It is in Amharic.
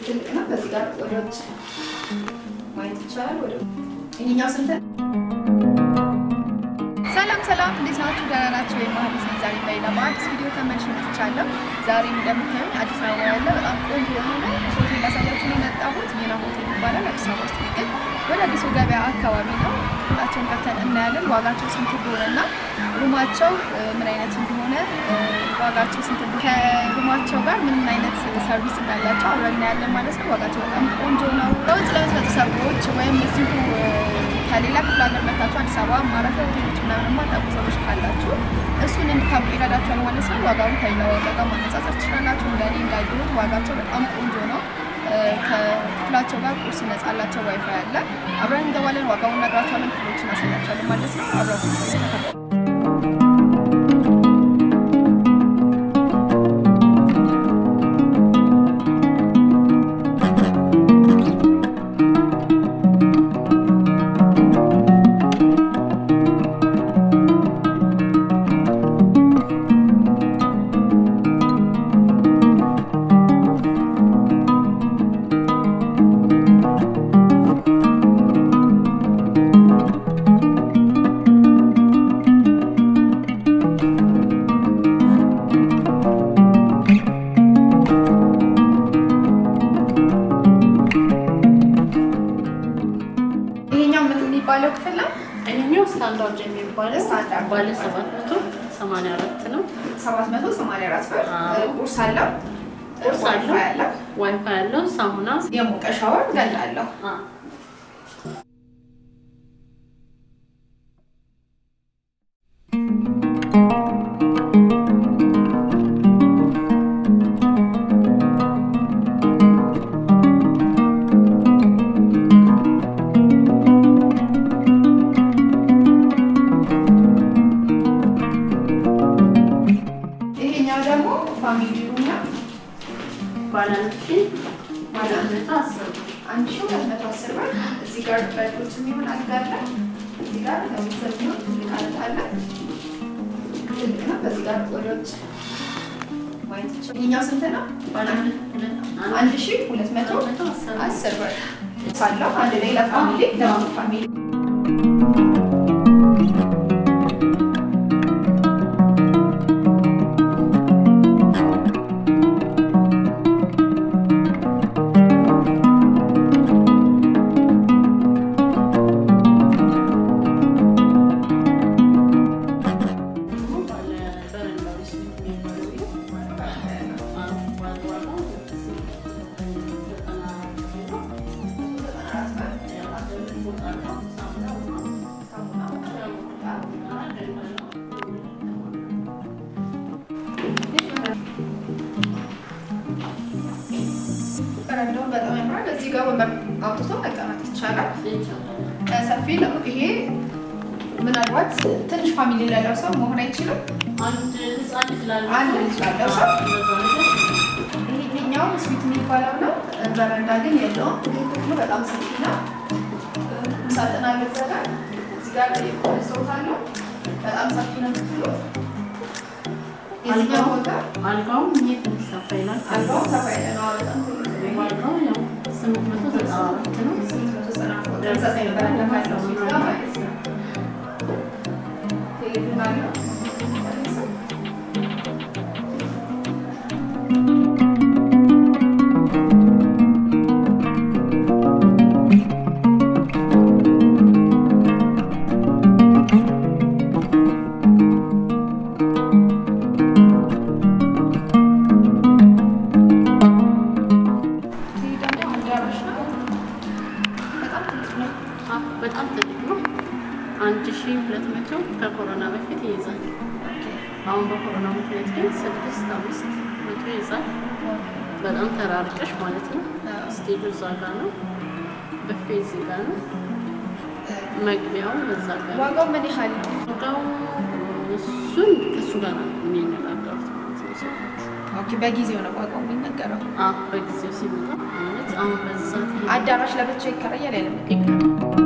ትልቅና በዚህ ጋር ወደ ውጭ ማየት ይቻላል። ወደ ይሄኛው ስንት? ሰላም ሰላም፣ እንዴት ናችሁ? ደህና ናችሁ ወይ? መሀሊት ነኝ። ዛሬ ላይ ለማዲስ ቪዲዮ ተመልሼ መጥቻለሁ። ዛሬ እንደምታዩኝ አዲስ አበባ ያለ በጣም ቆንጆ የሆነ ሆቴል ላሳያችሁ ነው የመጣሁት። ሚና ሆቴል ይባላል። አዲስ አበባ ውስጥ የሚገኝ ወደ አዲሱ ገበያ አካባቢ ነው። ክፍላቸውን ከፍተን እናያለን። ዋጋቸው ስንት እንደሆነና ሩማቸው ምን አይነት እንደሆነ ዋጋቸው ስንት እንደሆነ ከሩማቸው ጋር ምን አይነት ሰርቪስ እንዳላቸው አብረን እናያለን ማለት ነው። ዋጋቸው በጣም ቆንጆ ነው። ከውጭ ለምትመጡ ሰዎች ወይም እዚሁ ከሌላ ክፍለ ሀገር መታችሁ አዲስ አበባ ማረፊያ ሆቴሎች ምናምን የማታውቁ ሰዎች ካላችሁ እሱን እንድታውቁ ይረዳችኋል ማለት ነው። ዋጋውን ከሌላ ዋጋ ጋር ማነጻጸር ትችላላችሁ። እንደኔ እንዳየሁት ዋጋቸው በጣም ቆንጆ ነው። ከክፍላቸው ጋር ቁርስ ነጻ አላቸው። ዋይፋይ አለ። አብረን እንገባለን። ዋጋውን ነግራችኋለን። ክፍሎችን አሳያችኋለን ማለት ነው። አብረን ይሄኛው ምን የሚባለው ክፍል ነው? ይሄኛው ስታንዳርድ የሚባለው ስታንዳርድ ባለ 784 ነው። 784 ብር። አዎ። ቁርስ አለው፣ ቁርስ አለው። ዋይፋይ አለው፣ ዋይፋይ ያለው ሳሙና የሞቀ ሻወር ገላ አለው። አ ይሄኛው ደግሞ ፋሚሊ ሩም ነው። ባለ አንድ ሺህ ባለ አንድ መቶ አስር ብር። አንድ ሺህ ሁለት መቶ አስር ብር። እዚህ ጋር በልጆች የሚሆን አልጋ አለ። እዚህ ጋር ለቤተሰብ የሚሆን ትልቅ አልጋ አለ። ትልቅ ነው። በዚህ ጋር ወደ ውጭ ማየት ይቻላል። ይሄኛው ስንት ነው? ባለ አንድ ሁለት አንድ አንድ ሺህ ሁለት መቶ መቶ አስር ብር። አስር ብር ሳለው አንድ ላይ ለፋሚሊ ለሁለት ፋሚሊ ባለ በረንዳው ውስጥ የሚባለው ይሄ አ ባለ ዋጋው ዘጠና ነው። በረንዳውን በጣም ያምራል። እዚህ ጋር ወንበር አውጥቶ መቀመጥ ይቻላል። ሰፊ ነው። ይሄ ምናልባት ትንሽ ፋሚሊ ላለው ሰው መሆን አይችልም። አንድ ህፃን ልጅ ላለው አንድ ልጅ ላለው ሰው እንደዛ ነገር ይሄኛው ስዊት የሚባለው ነው። በረንዳ ግን የለውም። ይህ ክፍሉ በጣም ሰፊ ነው። ሳጥን አለ እዛ ጋር። እዚህ ጋር ሰውት አለው። በጣም ሰፊ ነው ክፍሉ። የዚህኛው ቦታ አልጋውም ይሄ ትንሽ ሰፋ ይላል። አልጋው ሰፋ ያለ ነው። በጣም ትልቅ ነው። ይሄ ዋጋው ያው ስምንት መቶ ዘጠና አራት ነው። ስምንት መቶ ዘጠና ነው። ተመሳሳይ በረንዳ ካለው ስዊት ጋር ማለት ነው። ቴሌቪዥን አለው። ይሄ ደግሞ አዳራሽ ነው። በጣም ትልቅ ነው። አ በጣም ትልቅ ነው። አንድ ሺህ ሁለት መቶ ከኮሮና በፊት ይይዛል። አሁን በኮሮና ምክንያት ግን ስድስት አምስት መቶ ይይዛል። በጣም ተራርቀሽ ማለት ነው። ስቴጁ እዛ ጋ ነው። ብፌ እዚህ ጋ ነው። መግቢያው እዛ ጋ ነው። ዋጋው ምን ያህል ነው? ዋጋው እሱን ከእሱ ጋር ነው የሚነጋገሩት ማለት ነው ሰዎች። ኦኬ፣ በጊዜው ነው ዋጋው የሚነገረው። አ በጊዜው ሲመጣ ማለት አሁን በዚህ ሰዓት ይሄ አዳራሽ ለብቻው ይከራያል ያለ ይቀራል።